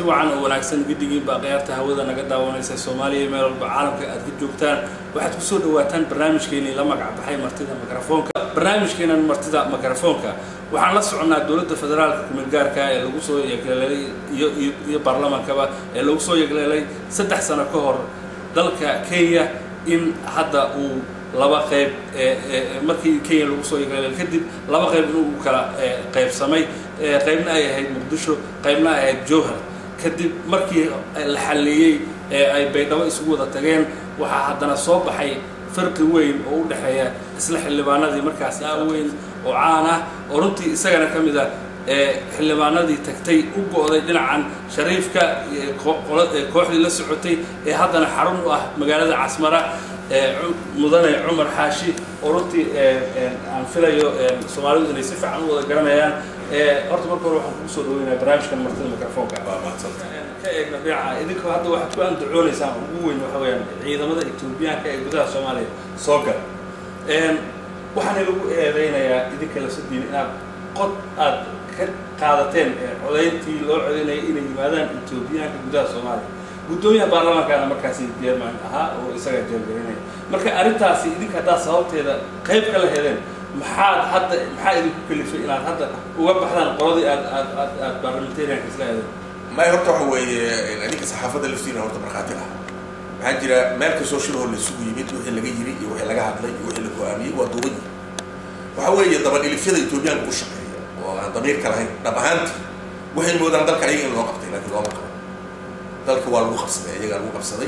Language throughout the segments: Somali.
wacan oo wanaagsan giddigii baa khiyaarta hawada naga daawanaysa soomaaliya meel walba caalamka aad ka joogtaan waxaad kusoo dhawaataan barnaamijkeenii la magac baxay martida mikrofoonka barnaamijkeenan martida mikrofoonka waxaan la soconnaa dowladda federaalka kumilgaarka ee lagu soo yegleelay iyo iyo baarlamaankaba ee lagu soo yegleelay saddex sano ka hor dalka kenya in hadda uu laba qayb markii kenya lagu soo yegleelay kadib laba qayb inuu kala qaybsamay qaybna ay ahayd muqdisho qaybna ay ahayd jowhar kadib markii la xalleeyey ee ay baydhabo isugu wada tageen waxaa haddana soo baxay farqi weyn oo u dhexeeya isla xildhibaanadii markaas aaweyn oo caan ah oo runtii isagana ka mid a ee xildhibaanadii tagtay u go'day dhinacan shariifka kooxdii la socotay ee haddana xarun u ah magaalada casmara mudane cumar xaashi oo runtii aan filayo soomaalidu inay si fiican u wada garanayaan horta marka hore waxaan kugu soo dhaweynaya barnaamijkan martida mikrofoonka ka eegna dhinaca idinka hadda waxaad ku andacoonaysaan ugu weyn waxa weeyaan ciidamada etoobiyaanka ee gudaha soomaaliya soo gala waxaana lagu eedeynayaa idinka lasodiin inaad qod aad ka qaadateen codayntii loo codaynayay inay yimaadaan etoobiyaanka gudaha soomaaliya guddoomiyaha baarlamaankaana markaasi jeerman ahaa oo isagaa jeergarinaya marka arrintaasi idinka haddaad sababteeda qayb kala hedeen maxaad hadda maxaa idinku kalifay inaad hadda uga baxdaan qoladii aad aad aad aad baarlamentarianka isla hedeen may horta waxa weeye adinka saxaafadda laftiina horta markhaati ah maxaa jira meel kastoo shirhoo la isugu yimid wixii laga yiri iyo wixii laga hadlay iyo wixii la go-aamiyey waa duuban yihi waxa weeye dabadhilifyada etoobiyaanka u shaqeeya oo aan damiirka lahayn dhab ahaantii waxay moodaan dalka ayaga in loo qabtay laakiin looma qaban dalka waa lagu qabsaday ayagaa lagu qabsaday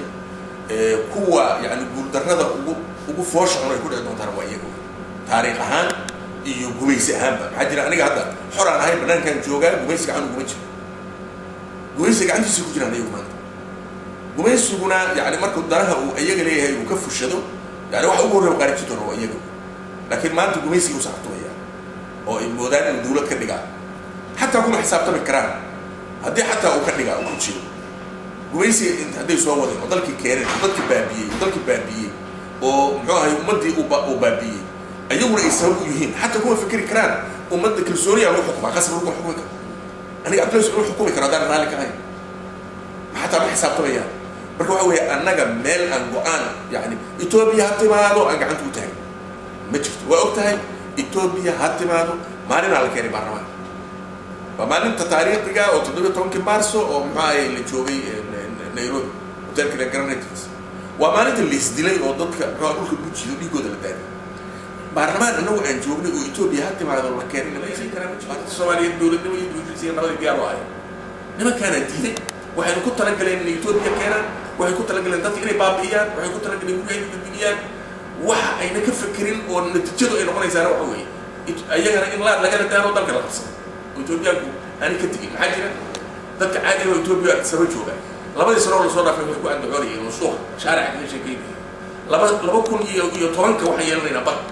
kuwa yani guuldarrada ugu ugu foosha xun ay ku dhici doontaan waa iyaga taariikh ahaan iyo gumaysi ahaanba maxaa jira aniga hadda xoraan ahay banaankaan joogaa gumaysi gacan uguma jiro gumaysi gacantiisa ku jiraan ayagu maanta gumaysiguna yani markuu danaha uu iyaga leeyahay uu ka fushado yani waxa ugu horreya qaariji doona waa iyaga laakiin maanta gumaysiga u sacabtumaya oo ay moodaan inuu dawlad ka dhigaa xataa kuma xisaabtami karaan haddii xataa uu ka dhigaa uu ku jiro gumaysiga hadday soo wadeen oo dalkii keeneen oo dalkii baabiyey oo dalkii baabiyey oo muxuu ahay ummaddii uu baabiyey ayaguna ay sabab u yihiin xataa kuma fikri karaan ummadda kalsooniya lagu xukumaa qasab lagu xukumi karo aniga abdulays lagu xukumi karo haddaan raalli ka ahayn xataa ma xisaabtamayaan marka waxa weeye annaga meel aan go-aan yani etoobiya ha timaado aan gacanta u taagin ma jirto waa og tahay etoobiya ha timaado maalinaa la keenay baarlamaanka waa maalinta taariikhiga oo toddobiyo tobankii maarso oo muxuu ahay la joogay nairobi hotelka la garanaytiis waa maalinta laisdilay oo dadka muxuu dhulka bujido dhiigooda la daadiy baarlamaan annagu aan joognay oo etoobiya ha timaado la keenay lama yeesan karaa maalinta soomaaliyeed dowladnimo iyo dowladisiya nabada diyaar u ahay nimankaana diiday waxaynu ku talagaleen inay etoobiya keenaan waxay ku talagaleen dadka inay baabi'iyaan waxay ku talagaleen guryaha inay dumiyaan waxa ayna ka fekerin oo natiijadu ay noqonaysaana waxa weeye ayagana in laad lagala daaro dalka la qabsado oo etoobiyaanku aanay ka tegin maxaa jira dadka caadiga oo etoobiya saba jooga labadii sano oo lasoo dhaafay waxay ku andacoonayeen oo suuqa shaarica kaga sheekeynaya laba laba kun iyo iyo tobanka waxaan yeelanaynaa bad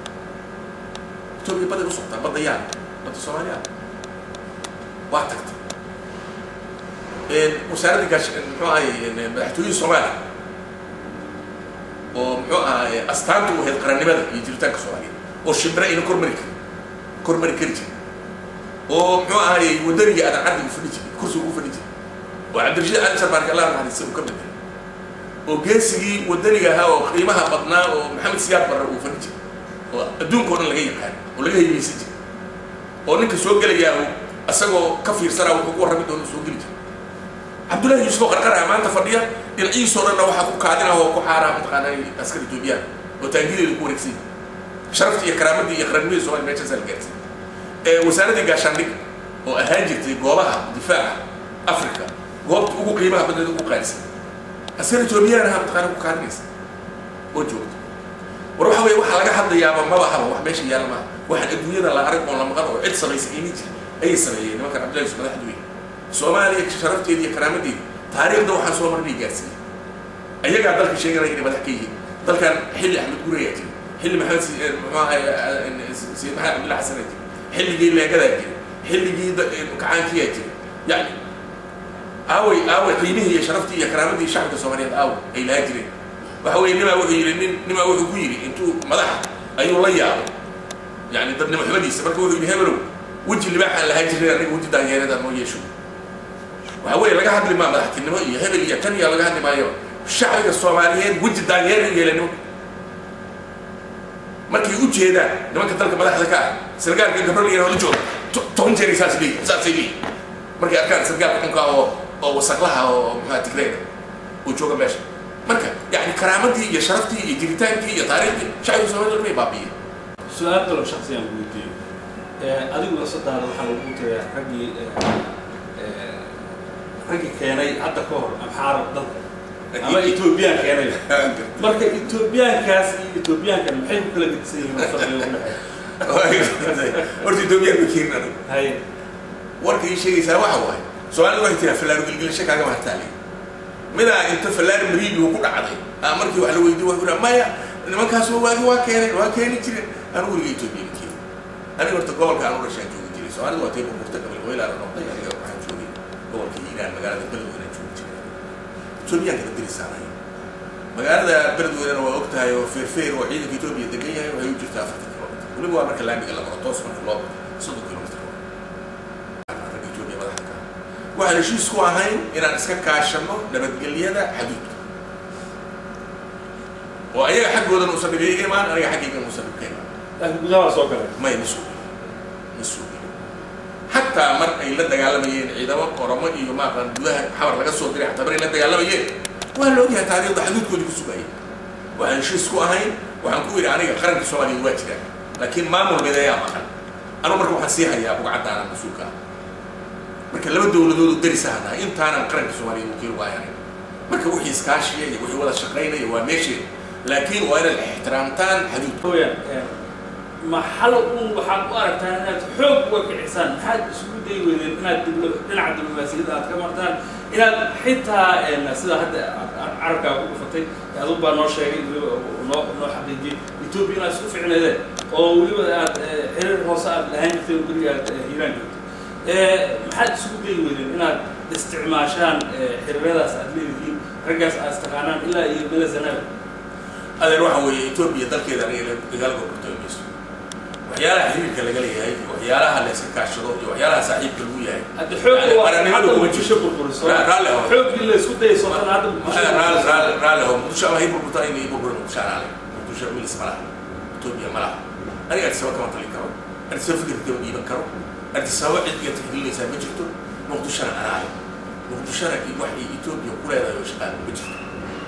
etoobiya baday u socotaa badda yaa badda soomaaliya waa tagtay wasaaradda gaash muxuu ahay madaxtooyihii soomaaliya oo muxuu ahay astaanta u ahayd qarannimada iyo jiritaanka soomaaliya oo shimbire ayna kormari karin kormari kari jirin oo muxuu ahay wadaniga adan caddi u fadhi jiray kursiga u fadhi jiray oo cabdirashiid cali sarbaarka allah naxariista uu ka bedelay oo geesigii wadaniga ahaa oo qiimaha badnaa oo maxamed siyaad barre uu fadhi jiray oo adduunka o dhan laga yaqaan oo laga himaysan jiray oo ninka soo gelayaa isagoo ka fiirsanaa wuxuu ku warrami doona soo geli jiray cabdullahi yuusuf oo qarqaraha maanta fadhiya dhinaciisoo dhanna waxaa ku kaadina oo ku xaaraa mataqaanaa askar etoobiyaan oo taangideedu ku wareegsan yahay sharaftii iyo karaamadii iyo qarannimadii somalia meeshaasaa la gaarsiin wasaaradii gaashaandhig oo ahaan jirtay goobaha difaaca africa goobta ugu qiimaha badneed ugu qaalisan askar etoobiyaan aha mataqaana ku kaalinaysa oo joogta war waxa weye waxaa laga hadlayaaba maba haba wax meesha yaalla maaha waxaan adduunyada la arag oo la maqan oo cid samaysa ayni jir ayay sameeyeen nimankan cabdullahi yusuf madaxdooye soomaaliya sharafteeda iyo karaamadeeda taariikhda waxaan soo marnay gaarsiiyey ayagaa dalka sheeganaya inay madax ka yihiin dalkan xilli axmed gurayaa jira xilli maxamed muxuu ahay sayid maxamed cabdullahi xasanaa jira xilligii leegadaa jira xilligii kacaankiyaa jira yani aaway aaway qiimihii iyo sharaftii iyo karaamadii shacabka soomaaliyeed aaway ay lahaa jireen waxa weye nimaa wuxuu yidhi nin nimaa wuxuu ku yidhi intuu madaxa ayuu la yaabay yani dadnimo xumadiisa marka wuxuu yidhi hebelow weji libaaxaan lahaa jiray aniga weji daanyeeradaan noo yeesho waxa weeye laga hadli maa madaxtinimo iyo hebel iyo kan iyo laga hadli maayo shacbiga soomaaliyeed weji daanyeer u yeela nimanka markay u jeedaan nimanka dalka madaxda ka ah sargaalka gabro la la jooga toban jeer saas leeyihin saasay leeyihin markay arkaan sargaalka xunka oo oo wasaqlaha oo maxaa tigreega uu jooga meesha marka yani karaamadii iyo sharaftii iyo jiritaankii iyo taariikhdii shacbiga soomaalida bay baabiiyeen su-aal kaloo shaksiyaan ku weydiiyo adigu qisadaada waxaa lagu tagay raggii raggii keenay hadda ka hor amxaaro dalka ama etoobiyaan keenay marka etoobiyaankaas iyo etoobiyaankan maxay ku kala gedisan yihiin oo farqiga u dhexeeya horta etoobiyaan ma keenin anigu hay warka ii sheegaysaa waxa waaye soomaalida waxay tiraa fallaaro gilgilasho kaagama hartaale midaa inta fallaaro mariibigu ku dhacday aa markii wax la weydiiyo waa ura maya nimankaas waagi waa keeneen waa keeni jireen anigu weliga etoobiya ma keenin aniga horta gobolka aan u dhashaan joogi jiray soomaalida waa tay burburta qabil weylaala noqday aniga waxaan joogay gobolka hiiraan magaalada beledweyne joogi jiray etoobiyaanka la dirisaan ahay magaalada beledweynena waa og tahay oo feerfeer oo ciidanka etoobiya degan yahay waxay u jirtaa afartan kilomitr weliba waa marka laamiga la maro toos marka loo soddon kilomitr ragga etoobiya madaxda ka waxaan heshiis ku ahayn inaan iska kaashano nabadgelyada xaduudka oo ayaga xaggoodan uusan dhib iga imaan aniga xaggaygan uusan dhib ka imaan laakiin gudaha soo galay may ma suugin ma suugin xataa mar ay la dagaalamayeen ciidamo oromo iyo maaqan gudaha xabar laga soo diray xataa mar ay la dagaalamayeen waa la ogyahay taariikhda xaduudkoodii ku sugayay waxaan heshiis ku ahayn waxaan ku yidhi aniga qaranka soomaaliya waa jiraan laakiin maamul mid ayaa maqan anigu marka waxaan sii hayaa bugcaddaana mas-uulka ah marka laba dowladoodu darisaha nahay intaanan qaranka soomaaliya wakiil uga ahay aniga marka wixii iskaashiya iyo wixii wada shaqaynaya waa meesheeda laakiin waa inaad ixtiraamtaan xaduudka hooyaan ma xal un waxaad u aragtaan inaad xoog uga kicisaan maxaad isugu dayi weydeen inaad diblo dhinaca diblomaasiyadda aad ka martaan inaad xitaa sida hadda carabkaa ku dhufatay adun baa noo sheegay weliba noo noo xaqiijiyey etoobiya inaad isku ficneedeen oo weliba aad xiriir hoose aad lahayn jirteen beriga aad hiiraan joogto maxaad isugu dayi weydeen inaad isticmaashaan xiriiradaas aad leedihiin raggaas aad istaqaanaan ilaa iyo mela zanaabi adeer waxa weeye etoobiya dalkeeda aniga igala gorgortooy mayso waxyaalaha xiriirka laga leeyahay iyo waxyaalaha la iska kaashado iyo waxyaalaha saaxiibka lagu yahay hadda xoogga waa Aragnimadooda hadda kuma muqdisho jirto. burburiso Ra- raalli ah. xooggii la isku dayayso tan hadda muqdisho raali burburiso. raali raali ho muqdisho ama hiburbuta in hiburbura muqdisho aan ale muqdisho wilis ma laha etoobiya ma laha aniga adisaba kama talin karo adisaba fikir kama dhiiban karo adisaba cid iga tixgelinaysaa ma jirto muqdishona anaale muqdishona i- wax ay etoobiya ku leedahay oo shaqaan ma jirto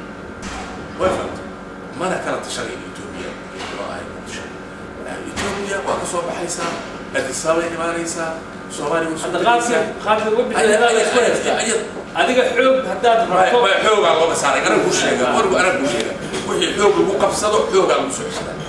way fahamta mana kala tashanayno etoobiya loo ahay muqdisho etoobiya waa ka soo baxaysaa adisabay imaanaysaa soomaaliya way soo hadda qaabka degaysaa qaabka uga bixi Ayad- lahayd ayad- isku ayad- haystaa ayad- adiga xoog haddaad rabto ma xoogaa looga saaray anag kuu sheega wargu anag kuu sheega wixii xoog lagu qabsado xoogaa lagu soo ceshadaa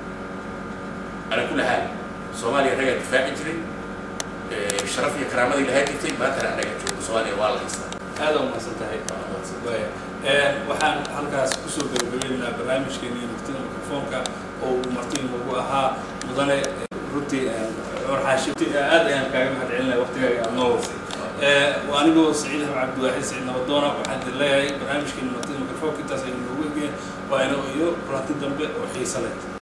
ala kulli xaal soomaaliya annagaa difaaci jiray Eh, sharaf iyo karaamaday lahaan jirtay maantana annaga joogo soomaaliya waa la haystaa aada u mahadsan tahay Waaya. Een, waxaan halkaas kusoo gabagabaynaynaa barnaamijkeeni nugtida mikrofoonka oo uu marti nagu ahaa mudane eh, runtii een, cumar xaashi aad ayaan kaaga mahad celinaya waqtigaaga aad noo wasay waa anigoo saciid axmed cabdiwaaxid saciid nabadoona waxaan idin leeyahay barnaamijkeeni nugtida mikrofoonka intaas aynu noogu egeen waa ina iyo kulanti dambe oo xiisa leh